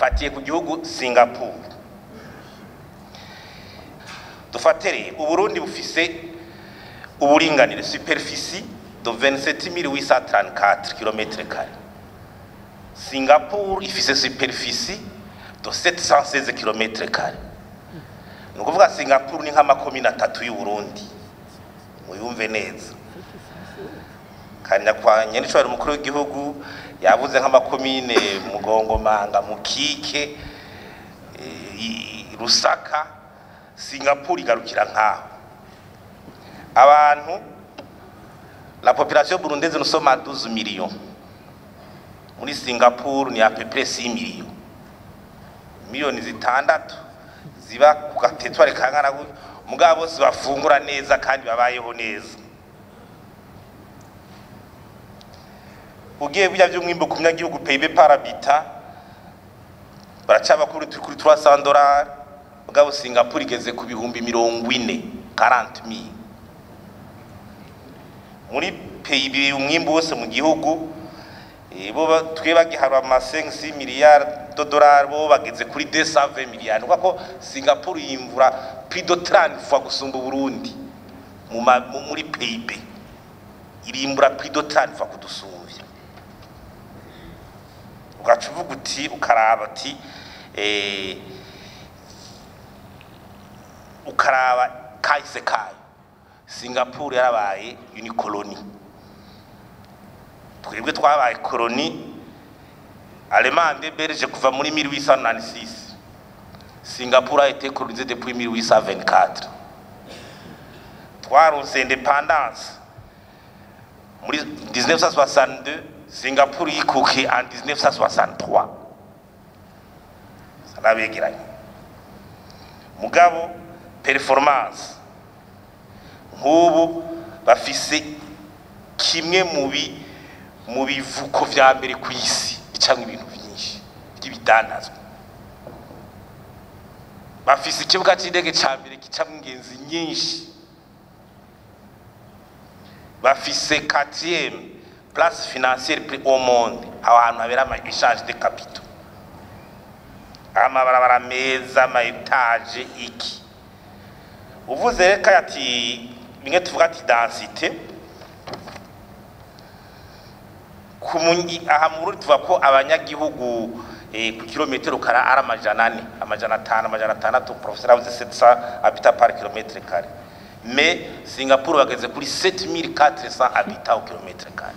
mfatiye ku gihugu singapore dufatere uburundi bufise uburinganire superficie de 27834 km kare singapore ifise superficie de 716 km kare ni ukuvuga singapore ni nk'amakomine atatu y'uburundi muyumve neza kandi nyakwanye n'icobora umukuru w'igihugu yavuze nk'amakomine mugongomanga mukike eh, i- rusaka singapore igarukira nk'aho abantu la population burundaise nous sommes à 12 millions muri singapore ni à peu près 6 millions miliyoni zitandatu ziba ku gatetware kangana gutyo mugabo bose bafungura neza kandi babayeho neza ugiye bijya by'umwimbo ku munyagihugu PIB par habitant baracaba kuri turi kuri 300 dollars mugabo Singapore igeze ku bihumbi mirongo ine 40000 muri PIB umwimbo wose mu gihugu eh, bo ba- twe bagiharwa ama 5 miliyari de dollars bo bageze kuri 220 miliyari kuko Singapore yimvura plus de 30 fois gusumba Burundi mu ma- mu- muri PIB irimbura plus de 30 fois kudusumvya ugaca uvuga uti ukaraba ati eh, ukaraba kahise kayo singapore yarabaye unikoloni twebwe twabaye koloni alemande belge kuva muri 1896 singapore a été colonisée depuis 1824 twaronse independance muri 1962 singapore yikukiye en 1963 sanabegeranye mugabo performance nk'ubu bafise kimwe mu bi mu bivuko vya mbere ku isi bicamwo ibintu byinshi by'ibidandazwa bafise ikibuga c'indege ca mbere gicamwo ingenzi nyinshi bafise quatrième place financière plus au monde aho hantu habera ama échange de capitaux amabarabara meza ama etage iki uvuze reka ati bimwe tuvuga ati densité ku munyi- aha mu Burundi tuvuga ko abanyagihugu eh, ku kilometero kara ari amajana ane amajana atanu amajana atandatu professeur avuze 700 habitants par kilomètre kare mais Singapore bageze kuri 7400 habitants au kilomètre kare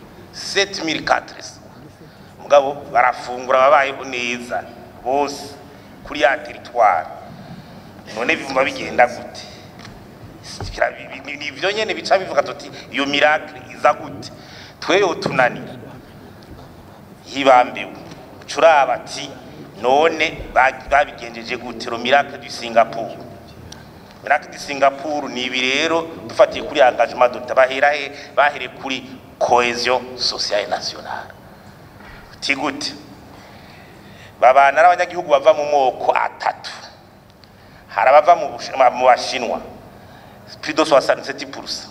7400 mugabo barafungura babayeho neza bose kuri ya territoire none bivuma bigenda gute Kira- bi- bi- ni ivyo nyene bica bivuga tuti iyo miracle iza gute tweyo tunanira hibambiwe curaba ati none ba- babigenjeje gute ro miracle du Singapore miracle du Singapore ni ibi rero dufatiye kuri engagement dota bahera he bahere kuri cohesion sociale nationale uti gute babana n'abanyagihugu bava mu moko atatu hari abava mu Bushi- mu bashinwa plus de 67%.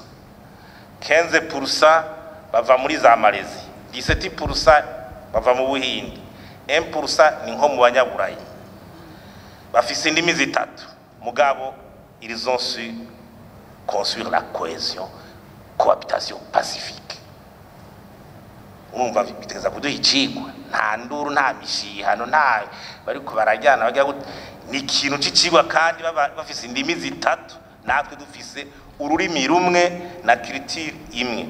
15% bava muri za Malezi, 17% bava mu Buhindi, 1% ni nko mu banyaburayi. Bafise indimi zitatu, mugabo ils ont su construire la cohésion, cohabitation pacifique. urumva bitegeza kuduha icigwa nta nduru nta mishihano nta bariko barajyana bajya gute ni ikintu c'icigwa kandi baba bafise indimi zitatu natwe dufise ururimi rumwe na culture imwe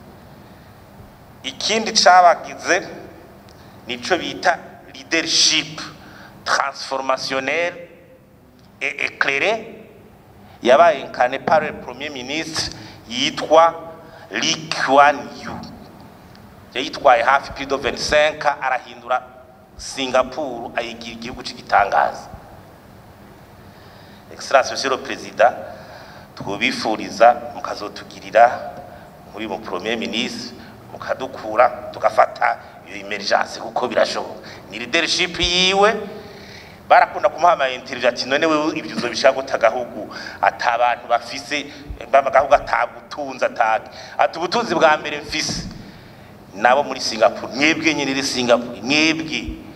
ikindi cabagize nico bita leadership transformationnel et éclairé yabaye incarné par le premier ministre yitwa Lee Kuan Yew yayitwaye hafi plus de 25 arahindura Singapore ayigira igihugu cy'igitangaza excellence monsieur le président twubifuriza mukazotugirira muri mu premier ministre mukadukura tugafata iyo emergence kuko birashoboka ni leadership yiwe barakunda kumuha ama interview ati none wewe ibyo uzobishaka gute agahugu ata abantu bafise agahugu atagutunza atake ati ubutunzi bwa mbere mfise nabo muri Singapore mwebwe nyine iri Singapore mwebwe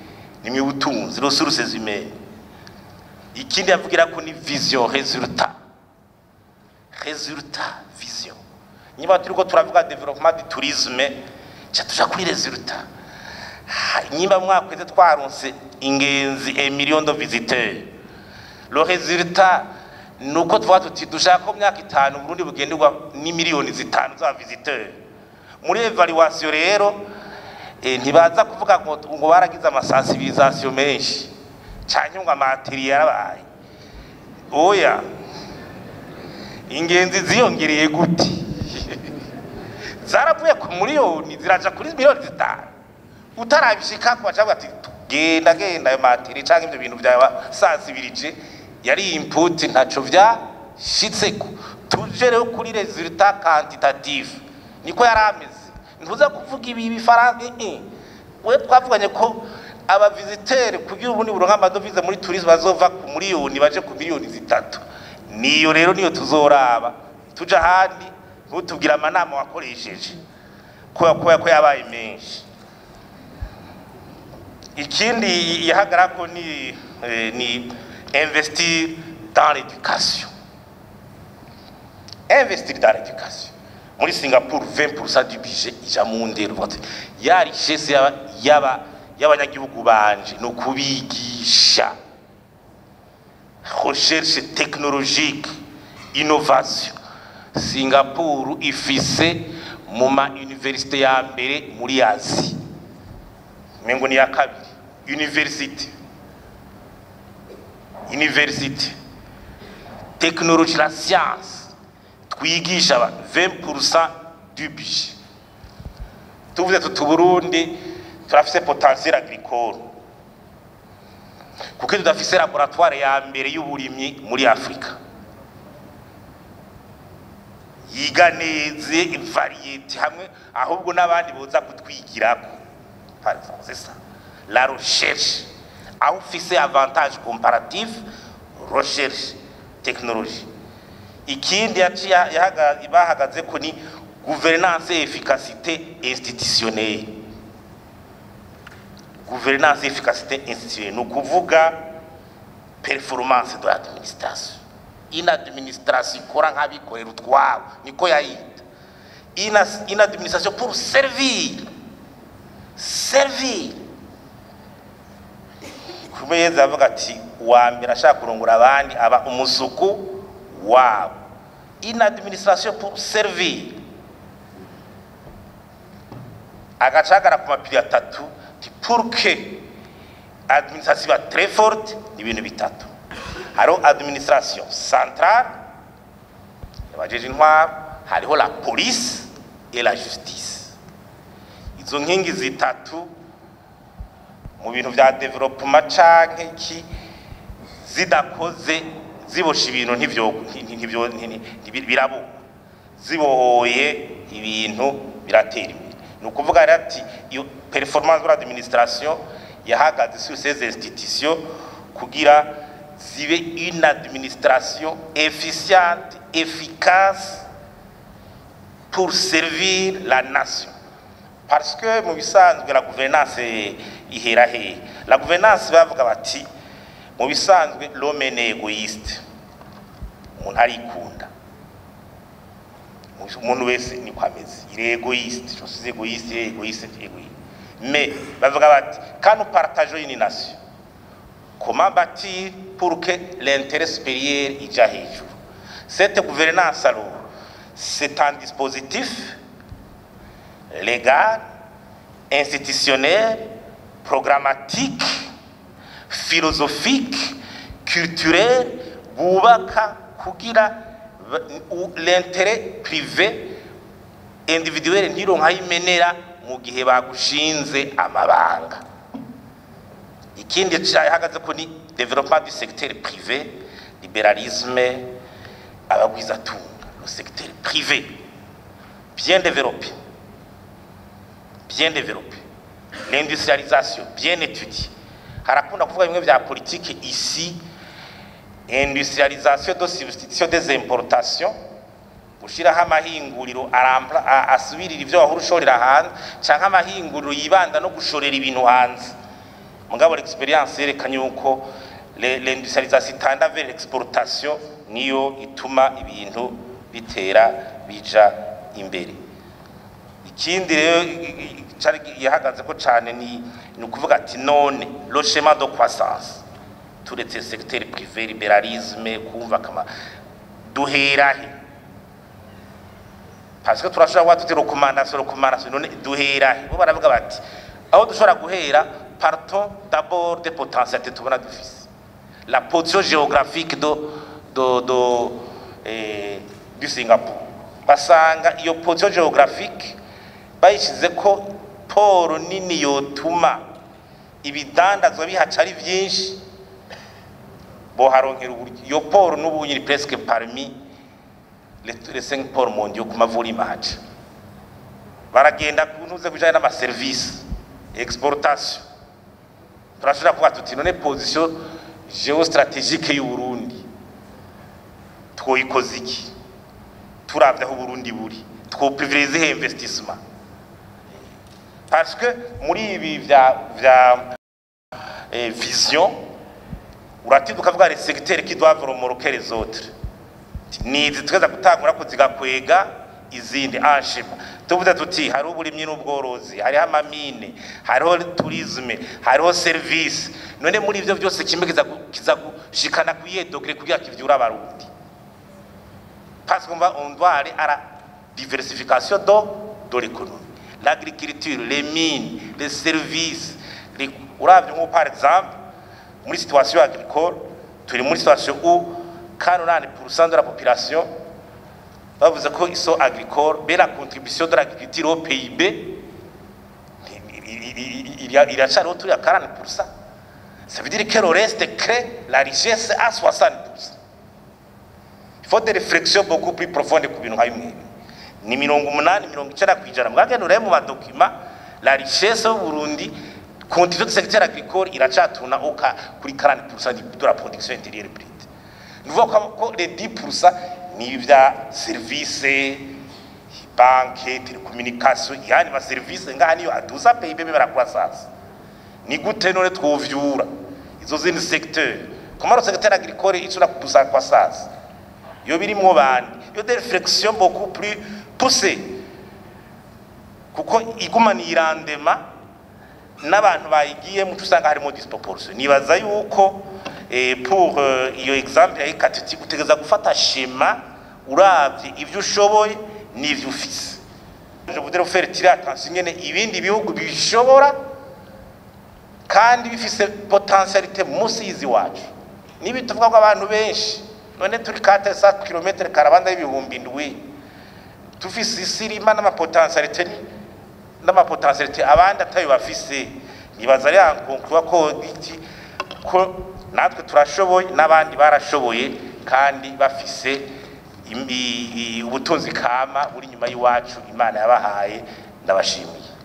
nimwe butunzi ressources humaines ikindi yavugira ko ni vision resultat resultat vision niba turiko turavuga development du tourisme ca tuja kuri resultat nyimba mwakweze twaronse ingenzi a million de visiteurs le résultat nuko tuvuga tuti dushaka ko myaka itanu Burundi bugenderwa ni miliyoni zitanu za visiteurs muri evaluation rero eh, ntibaza kuvuga ngo ngo baragize amasensibilisation menshi canke ngo amateriel yarabaye oya ingenzi ziyongereye gute zaravuye ku miliyoni ziraja kuri miliyoni zitanu utarabishika kwa cyangwa ati genda genda ayo materi cyangwa ibyo bintu byaba sansibirije yari input ntaco vyashitseko tuje rero kuri resultat quantitative niko yari ameze ntuza kuvuga ibi bifaransa eh we twavuganye ko aba visiteur kugira ubundi buronka amadovize muri tourisme bazova ku miliyoni baje ku miliyoni zitatu niyo rero niyo tuzoraba tuja handi ntutubwire amanama wakoresheje ko ko yabaye menshi ikindi yahagarara ko ni eh, ni investir dans l'éducation investir dans l'éducation muri Singapore 20% du budget ija mu ndero vote ya richesse yaba yaba y'abanyagihugu banje no kubigisha recherche technologique innovation Singapore ifise mu ma université ya mbere muri Asie mengo ni ya kabiri university university technologie la science twigisha aba 20% du budget tuvuze tuti Burundi turafise potentiel agricole kuko tudafise laboratoire ya mbere y'uburimyi muri Afrika yiga neze variete hamwe ahubwo n'abandi boza kutwigirako par exemple c'est ça la recherche aho ufise avantage comparatif recherche technologie ikindi yaciye bahagaze ko ni gouvernance et efficacité institutionnelle gouvernance et efficacité institutionnelle ni ukuvuga performance de l'administration une administration ikora nk'abikorera utwabo niko yayita une administration pour servir servir kumeza avuga ati uwa mbere ashaka kurongora abandi aba umusuku wabo une administration pour servir agacagara ku mapiri atatu ti pour que administration iba très forte ni ibintu bitatu hariho administration centrale yabajeje intwaro hariho la police et la justice izo nkingi zitatu mu bintu vya development canke iki zidakoze zibosha ibintu ntivyo ntivyo birabo zibohoye ibintu biratera imbere ni ukuvuga rero ati iyo performance de l'administration yahagaze sur ces institutions kugira zibe une administration efficiente efficace pour servir la nation parce que mu bisanzwe la gouvernance ihera hehe la gouvernance bavuga bati mu bisanzwe l'homme ni egoiste umuntu arikunda umuntu wese niko ameze il est égoïste je suis égoïste il est égoïste il est égoïste mais bavuga bati quand nous partageons une nation comment bâtir pour que l'intérêt supérieur ija hejuru cette gouvernance alors c'est un dispositif légal institutionnel programmatique philosophique culturel bubaka kugira l'intérêt privé individuel ntironka yimenera mu gihe bagushinze amabanga ikindi cyahagaze ko ni développement du secteur privé libéralisme abagwizatunga le secteur privé bien développé bien développé l'industrialisation bien étudiée harakunda kuvuga bimwe bya politike ici industrialisation de substitution des importations gushiraho amahinguriro asubirira ivyo wahora ushorera hanze canke amahinguriro yibanda no gushorera ibintu hanze mugabo l'experience yerekanye yuko le- l'industrialisation itanda vers l'exportation niyo ituma ibintu bitera bija imbere ikindi rero i- i- cari yahagaze ko cane ni ni ukuvuga ati none le schéma de croissance turetse secteur privé libéralisme kumva kama duherahe parce que turashobora kuba tuti recommandation recommandation none duherahe bo baravuga bati aho dushobora guhera partons d'abord des potentialités tubona dufise la position géographique do do do eh, du Singapore basanga iyo position géographique bayishize ko poro nini yotuma ibidandazwa bihaca ari vyinshi boharonkera uburyo iyo poro n'ubu nyiri presque parmi les les cinq ports mondiaux ku mavuriro haca baragenda kuntuze kujanye n'amaserivisi exportation turashobora kuvuga tuti none position geostratégique y'u Burundi twoyikoze iki turavye aho Burundi buri twoprivilege he investissement parce que muri ibi vya vya eh, vision uratiduka ukavuga les secteurs qui doivent remorquer les autres nizi tweza gutangura ko zigakwega izindi anshima tuvuze tuti hariho uburimyi n'ubworozi hariho amamine hariho tourisme hariho service none muri ivyo vyose kimwe kiza gu- kiza gushikana kuyihe dogere kugira kivyura abarundi parce qu'on va on doit aller à la diversification de de l'économie l'agriculture les mines les services les uravye nko par exemple muri situation agricole turi muri situation où 49% de la population bavuze ko iso agricole be la contribution de l'agriculture au PIB iracariho turi à 40% ça veut dire que le reste crée la richesse à 60% il faut des réflexions beaucoup plus profondes ku bintu nka bimwe ni mirongo umunani mirongo icenda kw'ijana mwagenda urebe mu madokima la richesse y'uburundi contribution du secteur agricole iracatuna uka kuri 40% de la production intérieure brute ni ukuvuga ko ko les 10% ni ibya service banke telecommunication yani ma service ngaha niyo aduza PIB bibera croissance ni gute none twovyura izo zindi secteur comment le secteur agricole icura kuduza croissance yo birimwo bandi yo des réflexions beaucoup plus poussées kuko igumana irandema n'abantu bayigiyemo usanga harimo disproportion nibaza yuko eh, pour euh, iyo exemple ya ikatiti utegeza gufata shema uravye ivyo ushoboye n'ivyo ufise je voudrais vous faire tirer attention nyene ibindi bihugu bishobora kandi bifise potentialité musi y'izi wacu nibi tuvuga ko abantu benshi none turi 400 km karabanda y'ibihumbi ndwi tufise isirima n'amapotentialité n'amapotentialité abandi atayo bafise nibaza ari ankonkura ko iki ko natwe turashoboye n'abandi barashoboye kandi bafise im- i- i- ubutunzi kama buri nyuma y'iwacu imana yabahaye ndabashimiye